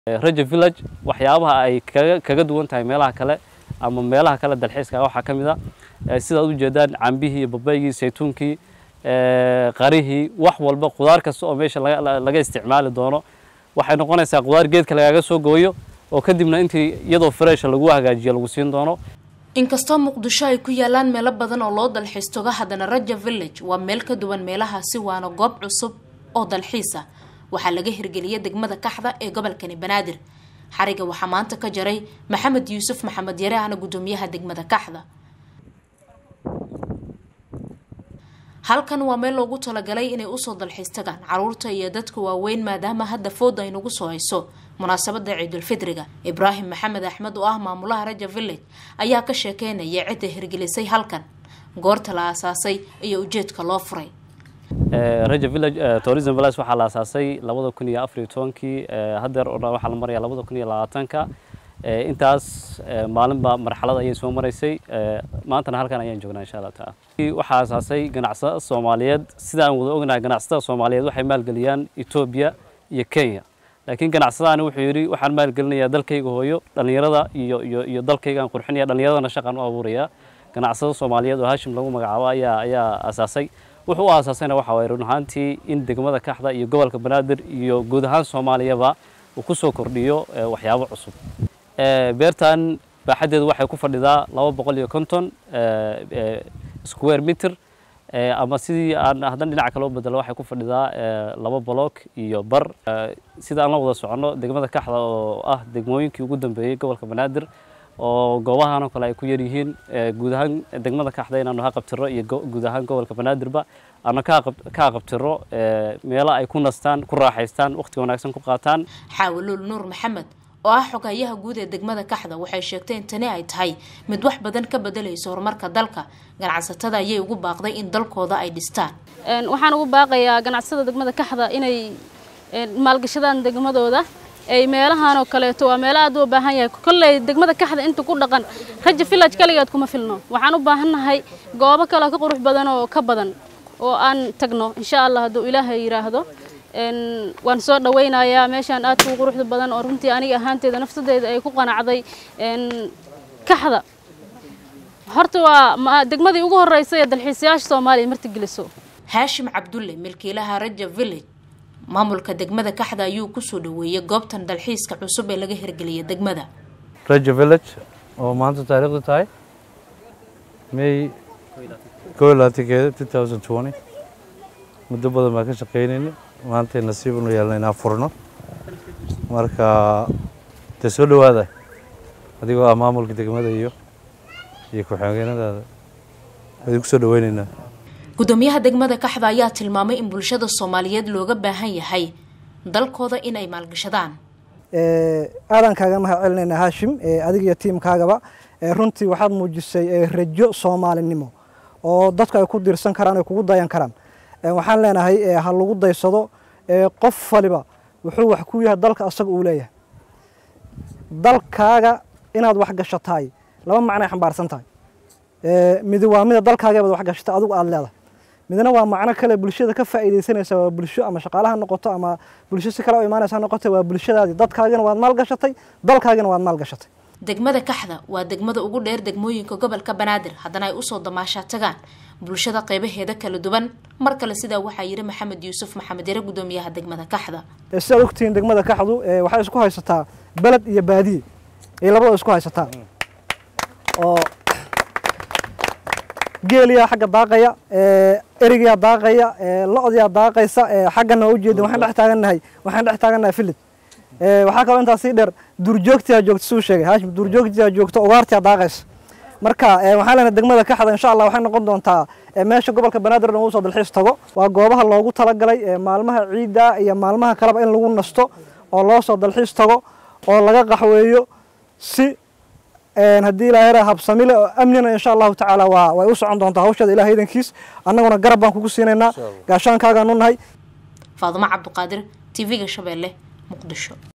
raja village waxyaabaha ay kaga kaga duwan tahay meelaha kale ama meelaha kale dalxiiska waxaa ka mid a sidaad u jeedaan cambihii iyo babaygii saytuunkii qarihii wax walba qudaar kasta oo meesha laga isticmaali doono waxay noqonaysaa qudaar geedka lagaaga soo gooyo oo kadibna intii iyadoo freesha lagu hagaajiyo lagu siin doono inkastoo muqdisho ay ku yaalaan meelo badan oo loo dalxiis togo haddana raja village waa meel ka duwan meelahaasi waana goob cusub oo dalxiis ah waxaa laga hirgeliyay degmada kaxda ee gobolkani banaadir xariga waxaa maanta ka jaray maxamed yuusuf maxamed yare ahna guddoomiyaha degmada kaxda halkan waa meel loogu talagalay inay usoo dalxiis tagaan caruurta iyo dadka waaweyn maadaama hadda fooda ay nagu soo hayso munaasabada ciidulfidriga ibraahim maxamed axmed oo ah maamulaha raja village ayaa ka sheekeynaya cidda hirgelisay halkan goorta la aasaasay iyo ujeedka loo furay raja village tourism village waxaa la aasaasay labada kun iyo afar iyo tobankii haddeer oo dhan waxaa la maraya labada kun iyo labaatanka intaas maalinba marxalad ayay soo maraysay maantana halkan ayaan joognaa insha allah taala waxaa aasaasay ganacsatada soomaaliyeed sida aan wada ognahay ganacsatada soomaaliyeed waxay maalgeliyaan etoobiya iyo kenya laakiin ganacsadaani wuxuu yidhi waxaan maalgelinayaa dalkayga hooyo dhallinyarada iyo iyo iyo dalkaygaan qurxinaya dhallinyaradana shaqaan u abuuraya ganacsada soomaaliyeed oo hashim lagu magacaabo ayaa ayaa aasaasay wuxuu u aasaasayna waxa waye run ahaantii in degmada kaxda iyo gobolka banaadir iyo guud ahaan soomaaliyaba uu ku soo kordhiyo waxyaabo cusub beertan baaxaddeedu waxay ku fadhidaa laba boqol iyo konton square meter ama sidii aan haddan dhinaca kale u bedelo waxay ku fadhidaa laba bolock iyo bar sida aan la wada soconno degmada kaxda oo ah degmooyinkii ugu dambeeyey gobolka banaadir oo goobahan oo kale ay ku yar yihiin guud ahaan degmada kaxda inaanu ha qabtiro iyo guud ahaan gobolka banaadirba aanu ka qabtiro meelo ay ku nastaan ku raaxaystaan waqti wanaagsan ku qaataan xaawilul nuur maxamed oo ah xogayaha guud ee degmada kaxda waxay sheegtay in tani ay tahay mid wax badan ka bedelayso horumarka dalka ganacsatada ayay ugu baaqday in dalkooda ay dhistaan waxaan ugu baaqayaa ganacsada degmada kaxda inay maalgashadaan degmadooda ay meelahan oo kaleeto waa meelo aad u baahan yahay kolley degmada kaxda inta ku dhaqan raja village kaligeed kuma filno waxaan u baahannahay goobo kale ka qurux badan oo ka badan oo aan tagno insha allah hadduu ilaahay yidhaahdo waan soo dhawaynayaa meeshaan aad ku quruxda badan oo runtii aniga ahaanteeda nafsadeeda ay ku qanacday kaxda horta waa degmadii ugu horreysay ee dalxiisayaasha soomaaliya martigeliso haashim cabdulle milkiilaha raja village maamulka degmada kaxda ayuu kusoo dhaweeyey goobtan dalxiiska cusub ee laga hirgeliyay degmada raja village oo maanta taariikhdu tahay may koo labaatankeeda two thousand twenty muddo badan baan ka shaqaynayna maantay nasiib unu yeelna inaan furno marka dee soo dhawaada adigoo ah maamulka degmada iyo iyo ku-xigeenadaada idinku soo dhaweynaynaa guddoomiyaha degmada kaxda ayaa tilmaamay in bulshada soomaaliyeed looga baahan yahay dalkooda in ay maalgashadaan aadan kaaga mahad celinaynaa haashim adiga iyo tiimkaagaba runtii waxaad muujisay rajo soomaalinimo oo dadku ay ku diirsan karaan ay kugu dayan karaan waxaan leenahay ha lagu daysado qof waliba wuxuu wax ku yahay dalka asaga uu leeyahay dalkaaga inaad wax gashataay laba macnay xambaarsan tahay midi waa mida dalkaagebaad wax gashatay adigu aada leedahay midna waa macno kale bulshada ka faa'iidaysanaysa waa bulsho ama shaqaalaha noqoto ama bulsho si kale u imaanaysa ha noqoto waa bulshadaadii dadkaagina waad maal gashatay dalkaagina waad maal gashatay degmada kaxda waa degmada ugu dheer degmooyinka gobolka banaadir haddana ay usoo damaashaa tagaan bulshada qeybaheeda kala duwan mar kale sidaa waxaa yidhi maxamed yuusuf maxamed yare guddoomiyaha degmada kaxda sidaad ogtihiin degmada kaxdu waxay isku haysataa beled iyo baadiye ay labadoo isku haysataa oo geeliyaa xagga daaqaya erigiyaa daaqaya lo-diyaa daaqaysa xaggana waa ujeedin waxaan dhex taagannahay waxaan dhex taagannahay filid waxaa kaloo intaas sii dheer duurjoogtiyaa joogta suu sheegay haashim duurjoogtiyaa joogta ugaartiyaa daaqaysa marka waxaan leenahay degmada kaxda insha allah waxay noqon doontaa meesha gobolka banaadir dhan uu soo dalxiis tago waa goobaha loogu talagalay maalmaha ciidda iyo maalmaha kaleba in lagu nasto oo loo soo dalxiis tago oo laga qaxweeyo si haddii ilaahay habsamile oo amnina insha allahu tacaala waa way u socon doontaa hawsheeda ilahay idankiis annaguna garab baan kugu siinaynaa gaashaankaagaan u nahay faadumo cabduqaadir tv-ga shabeelle muqdisho